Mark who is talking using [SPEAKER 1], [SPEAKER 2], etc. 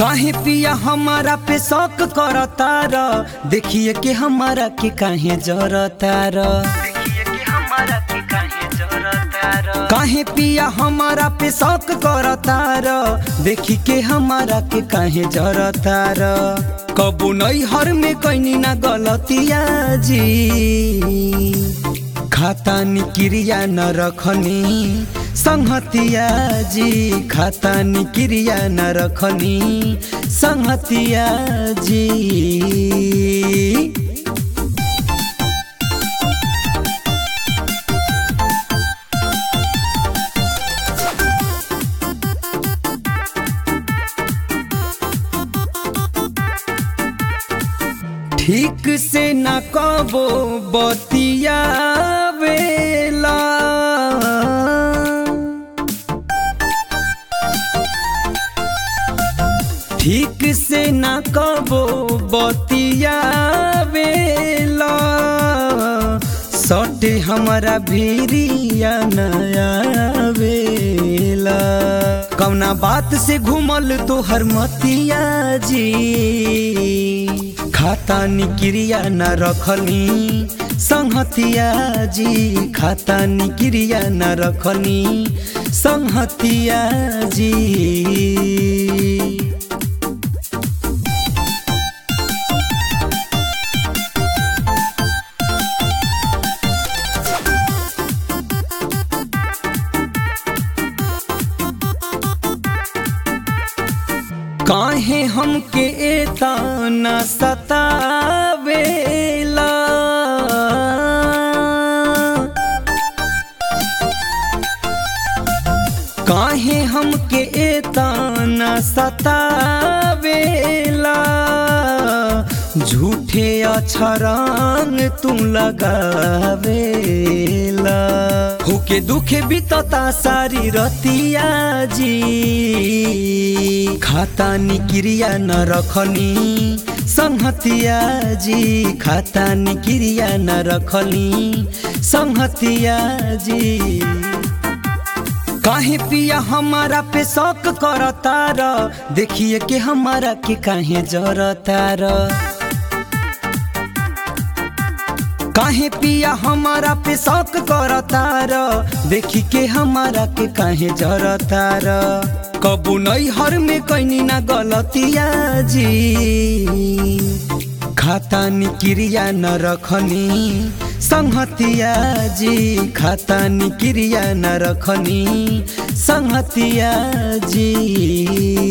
[SPEAKER 1] काहे पिया हमारा पे शौक करतार देखिए के हमारा के काहे जरतार काहे पिया हमारा पे शौक करतार देखी के हमारा के काहे जरतार कबू नहीं हर में कैनी ना गलतिया जी खाता निक्रिया न रखनी संहतिया जी खाता निक्रिया न रखनी संहतिया जी ठीक से न कबो बतिया वेला ठीक से न कबो बतिया वेला सटे हमारा भीरिया नया वेला कौना बात से घूमल तो हर मतिया जी खाता निक्रिया न रखनी संहतिया जी खाता निक्रिया न रखनी संहतिया जी काहे हमके एता न सतावेला काहे हमके एता न सतावेला झूठे अछरंग तू लगावेला होके दुखे बीतता सारी रतिया जी खाता निक्रिया न रखनी संहतिया जी खाता निक्रिया न रखनी संहतिया जी काहे पिया हमारा पे शौक करतार देखिए के हमारा के काहे जरतार काहे पिया हमारा पे शौक करतार देखी के हमारा के काहे जरतार कबू नहीं हर में कैनी ना गलतिया जी खाता निक्रिया न रखनी संहतिया जी खाता निक्रिया न रखनी संहतिया जी